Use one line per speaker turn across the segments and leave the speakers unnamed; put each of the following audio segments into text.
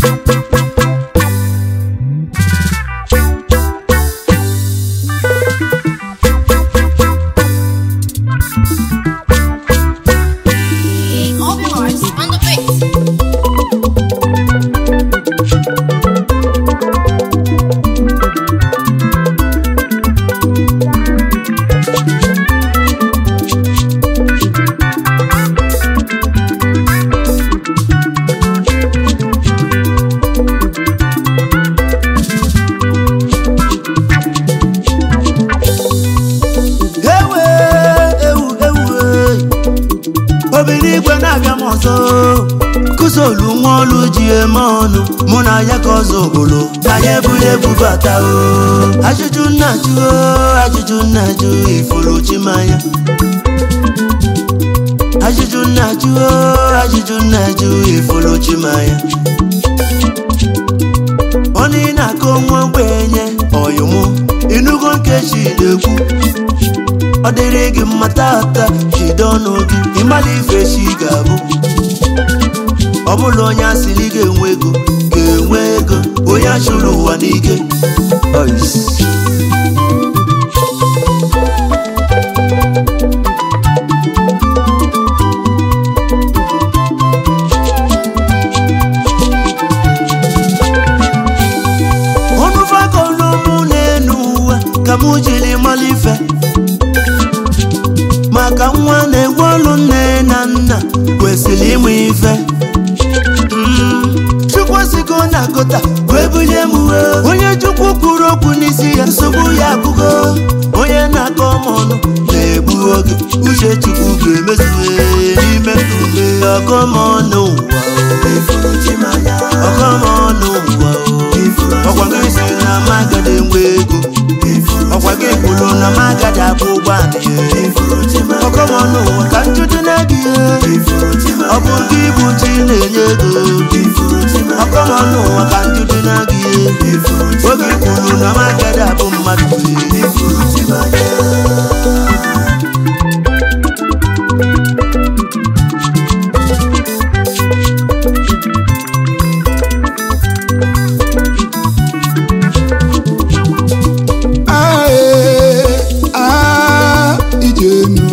Open hearts on the beat.
ewe ewu ewu e. obi n'igwe na-abịa m ọzọ kụsolu nwa olu ji eme ọnụ mụ na ya ka ọzọ ogbolo na ya eburu ebu bata o ajụjụ nna jụ o ajụjụ nna jụ ifuru chimanya ajụjụ nna jụ o ajụjụ nna jụ ifuru chimanya onye ị na-akọ nwa ogbenye ọyụmụ ịnụgo nkechi na-ekwu ọ dịrị gị mma tata jide ọnụ gị ịmala ife chi ga-abụ ọ bụla onye asịrị ga-enwe ego ga-enwe ego onye achụrụ ụwa n'ike Ois. ọnụ fagolumụ na-enu uwe ka mụ jiri mala ife maka nwa na-egwe ọlụ nne na nna kwesịrị ịmụ ife Mm, chukwu sigo na gota wee bulie m uwe onye chukwu kwuru okwu n'isi ya nsogbu ya abụgo onye na-akọ m ọnụ na-egbu oge uche chukwu ga-emezuwe n'ime ume ọkọmọnụ ụwa ọkọmọnụ ụwa ọkwa gị si na magada enwe ego ọkwa gị kwuru na magada abụ ụgbọala ọkọmọnụ ụwa ka njụjụ na-gị ọ bụ gị bụ chi na-enye ego ọkọmọnụ ụwa ka njụjụ na-gị oge kwuru na magada abụ mmadụ
Ae, ah, ijenu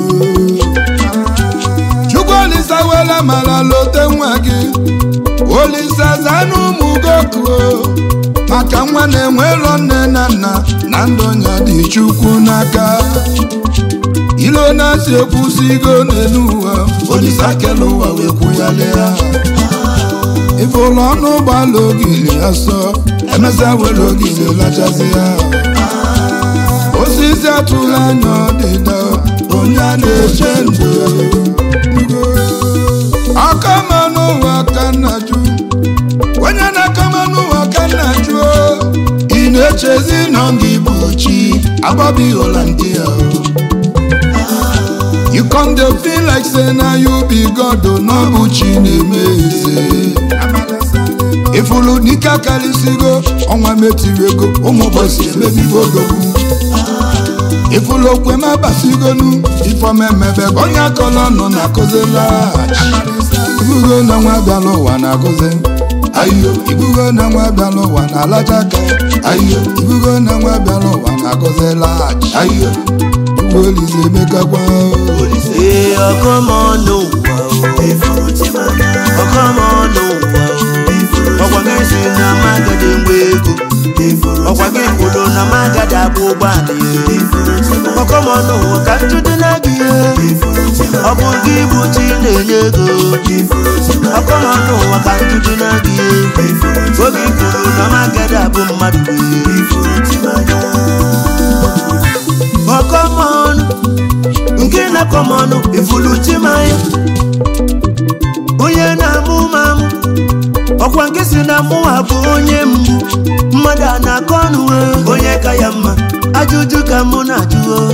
chukwu olisa wela mara lote nwa gị olisa zanụ ụmụ gokuo maka nwa na-enwero nne na nna na ndụ ya dị chukwu n'aka ilo na-asị ekwusigo n'elu ụwa olisa kele ụwa wee kwụghalịa ife ụlọ ọnụ ụgbọala ogili asọ emesịa were ogili lachazi ya osisi atụla anya ọdịda onye a na-eche ndụ akama n'ụwa ka nna jụ onye na-akama n'ụwa ka nna jụ ị na-echezi na gị bụ chi agbabi holandia you come dey feel like say na you be god o na ọ bụ chi na-eme eze ifulu n'ike akarịsịgo ọnwa metiri ego ụmụ ụbọchị emebigo odogwu ifulu okwe m abasigonu ifomemebe onye akọlọ nọ na akụzila ibugo na nwa bịala ụwa na akụzi ayo ibugo na nwa bịala ụwa na alaja aka ayo ibugo na nwa bịala ụwa na akụzila ayo ugbo olize emekakwa
ee ọkọmọnụ ụwa ọkọmọnụ ụwa ọkwa gị si na magada enwe ego ọkwa gị kwuru na magada abụ ụgbọala ọkọmọnụ ụwa ka njụdị na gị ọ bụ gị bụ chi na-enye ego ọkọmọnụ ụwa ka njụdị na gị oge kwuru na magada abụ mmadụ ọkọmọnụ nke na-akọmọnụ ifulu chimanya onye na-amụ mamụ ọkwa nke si na mụwa bụ onye mgbu mmadụ a na-akọ ọnụ eh, onye ka ya mma ajụjụ ka mụ na-ajụ oh.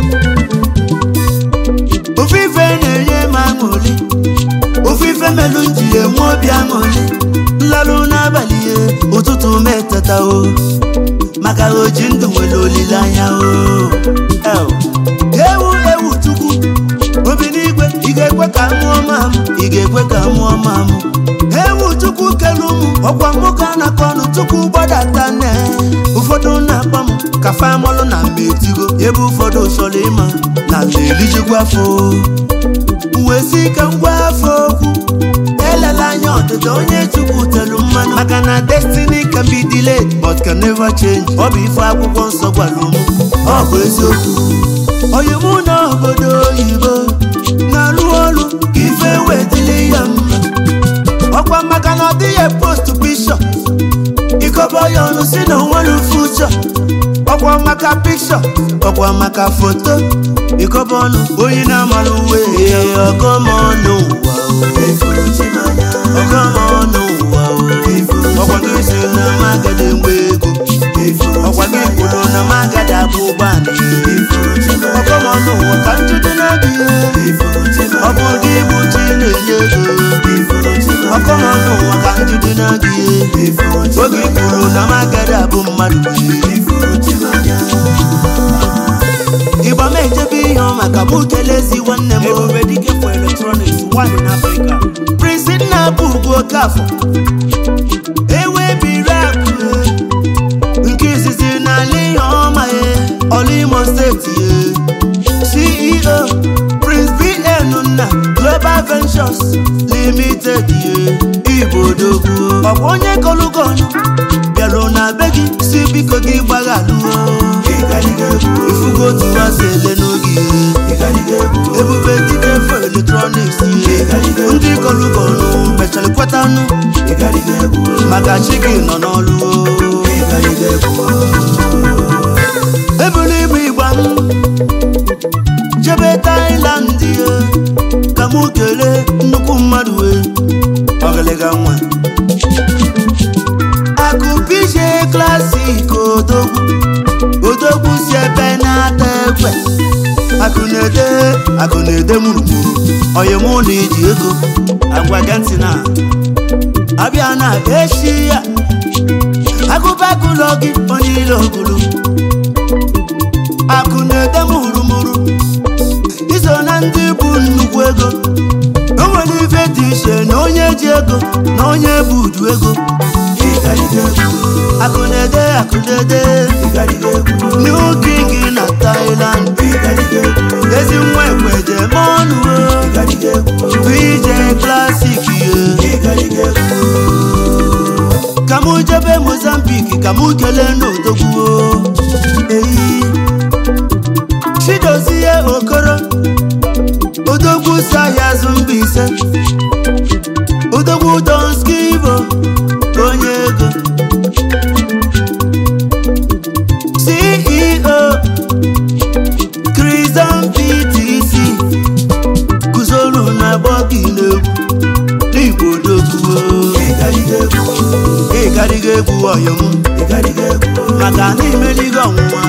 ofe ife na-enye m aṅụrị ofe ife melụ m ji enwe obi aṅụrị nlalụ n'abalị ya ụtụtụ m eteta o maka oji ndụ nwere olileanya o El. ewu ewu chukwu obi n'igwe ị ga-ekwe ka mụọ mamụ ị ga-ekwe ka mụọ mamụ ewu chukwu kere ụmụ ọkwa nwoke a na-akọ ọnụ tupu gbadata nne ụfọdụ na-akpọ m ka famọlụ na mgbe etigo ebe ụfọdụ chọrọ ịma na na-elijikwa afọ wee si ike ngwa afọ okwu elela anya ọdịda onye chukwu telu mmanụ maka na destiny can be delayed but can never change ọ bụ ife akwụkwọ nsọ gwara ụmụ ọ bụ eziokwu onye mụ na obodo oyibo na-arụ ọrụ ka ife wetili ya mma ọkwa maka na ọ dịghị post bishọp ikobo ya ọnụ si na onwere fuchọ ọkwa maka pikshọ ọkwa maka foto ikobo ọnụ onye na-amara uwe ọgọmọnụ ụwa ọgọmọnụ ụwa ọkwa gị si na magada enwe ego ọkwa gị kwuru na magada abụ ụgbọala ọgọmọnụ ụwa ka njide na-adị ọ bụ gị bụ chi na-enye ego ọkọmọnụ ụwa ka njide na-adị oge ị kwuru na magada abụ mmadụ ịgba m ejebe ihe ọ maka mụ kelezi nwanne m
Ebube dike for electronics, one in Africa.
Prince nna bụ ugwu okafọ ewe biri akụ nke izizi n'ala ihe ọma ya ọlụ imo steeti ya ceo prince bn nna global ventures limited ya igbo odogwu ọkwa onye kọlụkọnụ bịarụ na be gị si biko gị gbaghalụo ifugo otu masị ele n'oge ebube dike fo eletrọniks ndị kọlụkọnụ mechara kwetanụ maka chi gị nọ n'ọlụ ebulu ibu igba m jebe tailand ye ka mụ kelee nnukwu mmadụ wee ọgịlịga nwa akụpije klasik odogwu odogwu si ebe na-ata ekwe akụ na-ede akụ na-ede mụrụmụrụ onye mụ na iji ego agwa gị ntị na abịa na echi ya agụbagụlọ gị onye ile ogulu akụ na-ede mụrụmụrụ iso na ndị bụ nnukwu ego o nwere ife dị iche na onye ji ego na onye bụ udu ego akụ na-ede akụ na-ede new king na Thailand ezi nwa ekweje mọnụ VJ klasik ye ka mụ jebe Mozambique ka mụ kelee n'odogwu eyi chidozie okoro odogwu si ahịa azụ mba ise odogwu donskivo onye ego ceo Christian ptc guzoro na bọgi n'egwu n'igbo odogwu ịgarịga egwu ọyọm maka na imeligo ọnwụnwa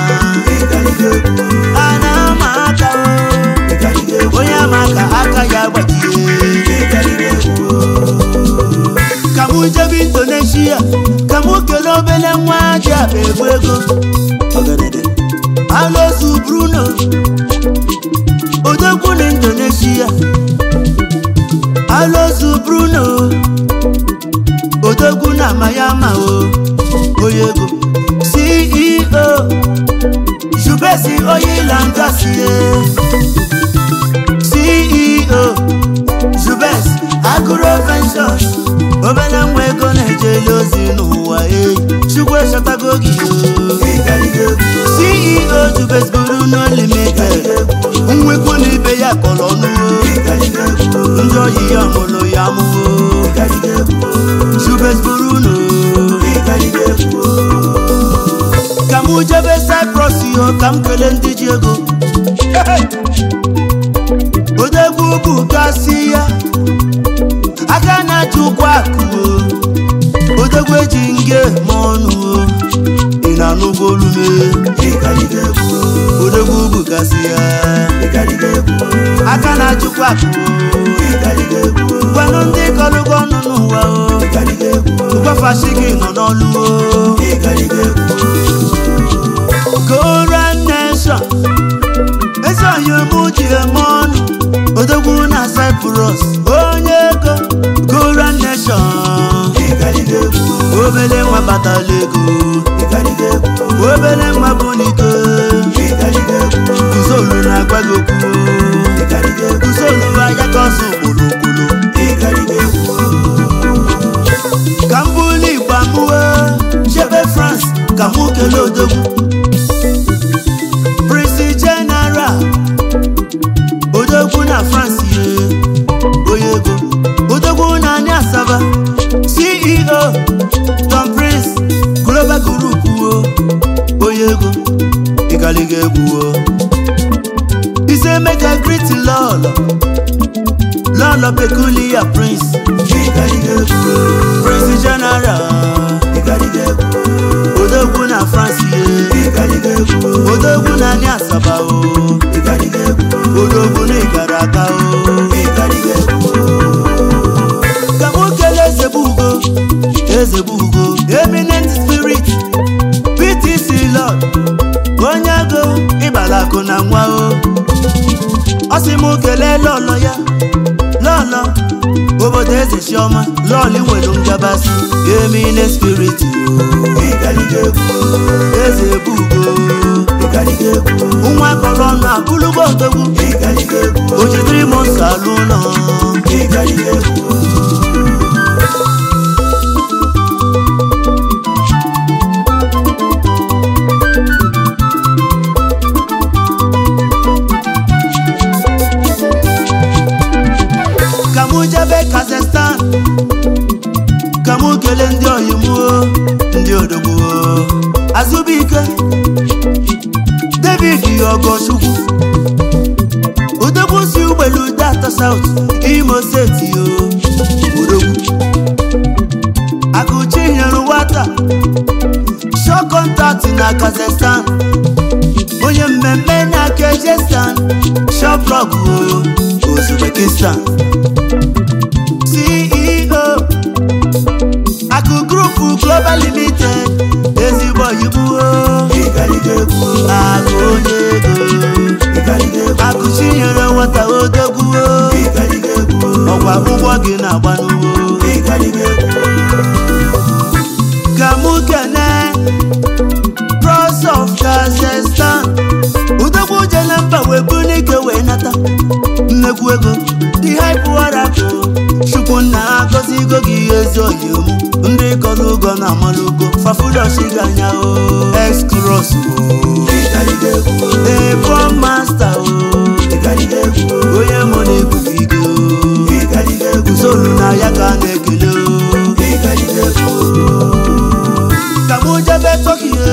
a na-ama aka o onye ama aka aka ya gbajie ka mụ jebe indonesia ka mụ kelee obele nwa ji akpa egwu ego alozu bruno odogwu na indonesia alozu bruno odogwu na mayama o onye ego ceo jubesi oyilangasie ceo jubes agro ventures obere nwa ego na-ejeli ozi n'ụwa eyi chukwu echọtago gị o ceo jubes buru no limited nwekwu na ibe ya kọrọ ọnụ o ndị oyi ya mụrụ ya mụo jubes buru no ka mụ jebe cyprus yo ka m kelee ndị ji ego odegwu bụ gasị ya aka na-achị ụkwụ akụ o odegwu eji nge ma ọnụ o ị na-anụgo olume odegwu bụ gasị ya aka na-achịkwa akụ o gwanụ ndị kọlụgo ọnụ n'ụwa o gwafashi gị nọ n'ọlụ o Korean nation ezi onye mụ ji eme ọnụ odogwu na Cyprus onye ego Korean nation batala ego obere nwa bụ n'ike kuzolu na-agwa gị okwu kuzolu anya ka ọsọ okpolokpolo ka m bụrụ igbo amụwe chebe france ka mụ kelee odogwu prince general odogwu na france ye onye ego odogwu na anyị asaba ceo tom prince global group wo onye ego ịgaliga egwu wo ise mega greet lọlọ lọlọ peculiar prince prince general odogwu na france ye odogwu na anyị asaba o odogwu na ịgara aga o ka mụ kelee eze bụ ugo eze bụ ugo eminent spirit ptc lord onye agụ ịbala akụ na nwa o ọ sị mụ kelee lọlọ ya lọlọ obodo eze chiọma lọlị nwere ngabasị eminent spirit o eze bụ ugo nwa kọrọ ọnụ abụlụgbo odogwu o jidere m nsọ alụ ụlọ ka mụ jebe kazakhstan ka mụ kelee ndị oyimuo ndị odogbuo azụbụike david ogochukwu odogwu si ugbelu data south imo steeti o odogwu akụchi nyere nwata shọ kọntaktị na kazakhstan onye mmemme na kejestan shoplog uzbekistan ceo akụ grupu global limited ezigbo oyibo akụ onye ego akụ chinyere nwata odogwuo ọkwa ụgbọ gị na-agba n'ugbo ka mụ kene pros of kazakhstan udogwu jele mba wee bụ n'ike wee nata nnekwu ego dị haipụwarapụ chukwu nna agọzi go gị ezi oyimu ndị kọrọ ugo na amalugo fafuloshiga anya o excros o ebo masta o onye mụ na ebubigo usoro na ya ka a na-ekele o ka mụ jebe tọkihe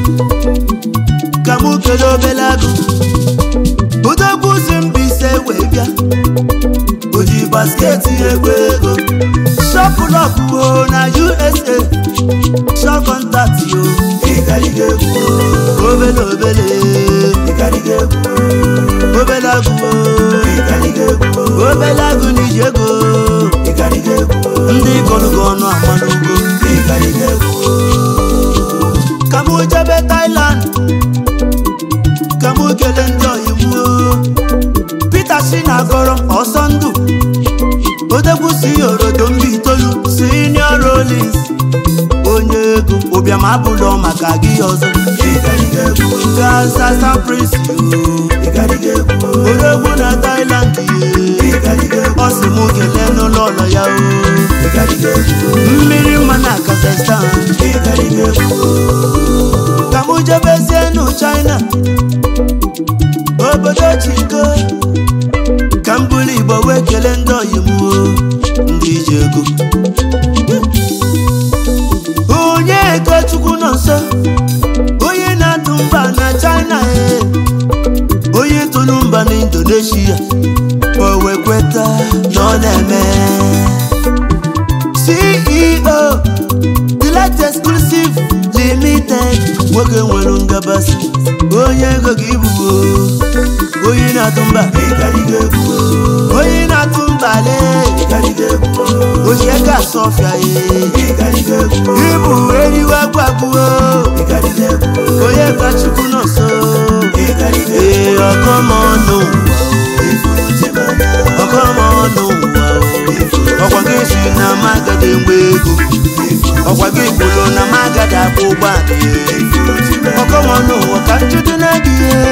ka mụ kelee obele agụ odogwu si mbise wee bịa o ji basketi egwu ego shọpụlọpụ na usa shọ kọntaktị o obele obele obele agụ o obele agụ na iji ego ndị gọlụgọ ọnụ amanugo ka mụ jebe Thailand ka mụ kelee ndị oyimuo Peter si na agọrọ ọsọ ndụ odegwu si orodo mba itoolu senior Rollins onye ego ụbịam abụlọ maka gị ọzọ gasasa prince odegwu na Thailand ye ọ sị mụ kelee n'ụlọ ụlọ ya o mmiri mma na Kazakhstan ka mụ jebezie nụ China obodo chiko ka m bụrụ igbo wee kelee ndị oyimuo ndị ji ego onye ego chukwu nọ nso onye na-atụ mba na china e onye tụrụ mba na indonesia o wee kweta na ọ na-eme ceo delight exclusive limited nwoke nwere ngabasị onye ego gị ibubo onye na-atụ mba onye na-atụ mba le ochie ka asọfịa ye ibu eriwe gwagbuo onye ka chukwu nọ nso ee ọkọmọnụ ọkọmọnụ ọkwa gị si na magade mgbe ego ọkwa gị kwuru na magade agadi agba ụgbọala ọkọmọnụ ụwa ka njudu na gị